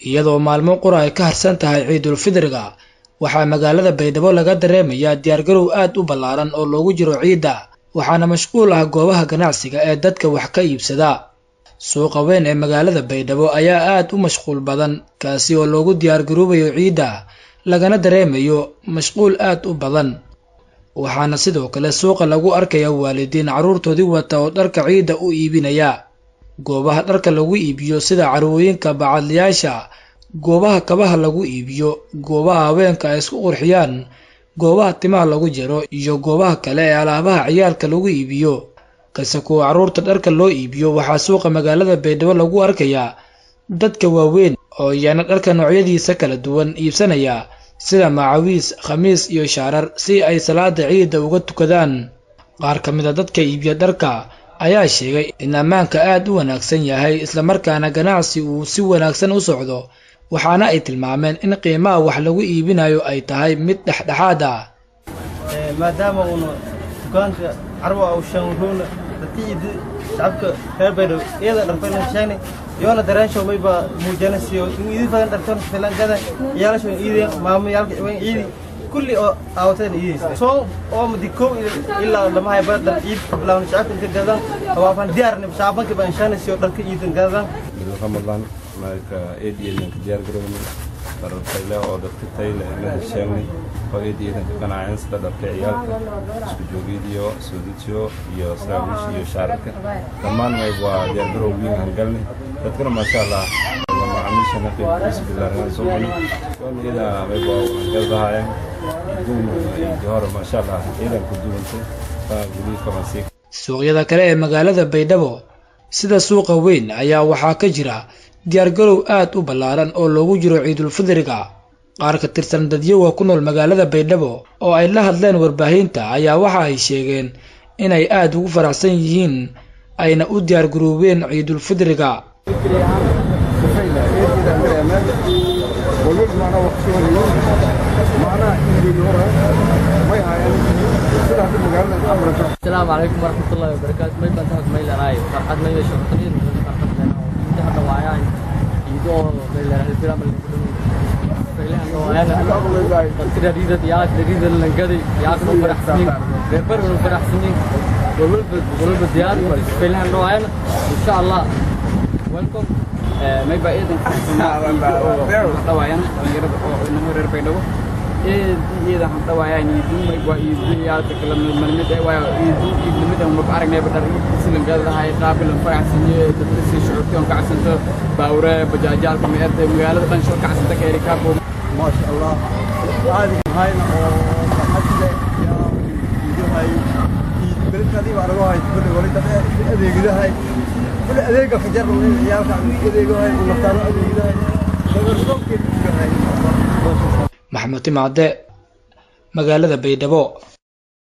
iyadoo maalmo qura ay ka harsan tahay ciidul fidriga waxaa magaalada baydhabo laga dareemayaa diyaargarow aad u ballaaran oo loogu jiro ciidda waxaana mashquul ah goobaha ganacsiga ee dadka wax ka iibsada suuqa weyn ee magaalada baydhabo ayaa aad u mashquul badan kaasi oo loogu diyaargaroobayo ciidda lagana dareemayo mashquul aad u badan waxaana sidoo kale suuqa lagu arkaya waalidiin carruurtoodii wata oo dharka ciidda u iibinaya goobaha dharka lagu iibiyo sida carwooyinka bacadlayaasha goobaha kabaha lagu iibiyo goobaha haweenka ay isku qurxiyaan goobaha timaha lagu jaro iyo goobaha kale ee alaabaha ciyaalka lagu iibiyo kase kuwa carruurta dharka loo iibiyo waxaa suuqa magaalada baydhabo lagu arkayaa dadka waaweyn oo iyana dharka noocyadiisa kala duwan iibsanaya sida macawiis khamiis iyo shaarar si ay salaada ciidda uga tukadaan qaar ka mid a dadka iibiya dharka ayaa sheegay in ammaanka aad u wanaagsan yahay islamarkaana ganacsi uu si wanaagsan u socdo waxaana ay tilmaameen in qiimaha wax lagu iibinayo ay tahay mid dhexdhexaad ah maadaama uuna dukaanka carwa u shanruuna dadkiidi shacabka reer baydhabo iyada dharfaylan sheegnay yoona daraansho mayba muujanasiyo in idin fadan dhartan filan gada yaalasho iideen maamayaalka wen iidi kulli oo aawateen iideysa soo oo madi kow ilaa lamahay badan iid lawan shacabka inta gadan waafan diyaarne shacbanka baan shanasiyo dharka iidan gadan ramadan marka eediyeedanka diyaargarownay dharartayle oo dadka tayle inaha sheegnay oo eediyeedanka ganaceen sida dharka ciyaalka isku joogiidiyo suudidyo iyo saraawiish iyo shaararka dhammaan mayb waa diyaargarow wiin hangalnay dadkana maasha allah macaamiishana qeybkiisa bilaarnaan soo gani soon iyada mayb waa hangaldahaayeen duuna iyo hore maasha allah ciidan ku duwantay taa gudiidka masiik suuqyada kale ee magaalada baydhabo sida suuqa weyn ayaa waxaa ka jira diyaargarow aad u ballaaran oo loogu jiro ciidulfidriga qaar ka tirsan dadyoga ku nool magaalada baydhabo oo ay la hadleen warbaahinta ayaa waxa ay sheegeen inay aad ugu faraxsan yihiin ayna u diyaargaroobeen ciidulfidriga السلام عليكم ورحمة الله وبركاته ما يبان تحت ميل راي فرحات ميل شرطين فرحات لنا انت هذا وعيان يدو ميل راي الفيلم اللي تذكر ريدة ياك ريدة لنقدي ياك نو فرح سنين ريبر نو فرح سنين ولول ولول بديار فيلم نوعين ان شاء الله ويلكم ما يبقى ايضا حتى وعيان انما رير بيدو iyada waxaan dhawayaa iidumay waa iiduyaalka kala malmid waa iidu iidnimada uma aragnay badar silangadahay qaabilan faraxsanye dadka si shucuurti on kacsanto baawre bajaajaalka meerta magaalada dhan shal kacsanta ka erikaabo maasha allah caadi mahayna oo farxadle yaa iidahay beledkaadii baa lagu hay kulli wali dad adeegidahay kulli adeega fajar ciyaalka adeegahay naftaano adeegidahay dagarsoonkeed iidahay maxamed timacde magaalada baydhabo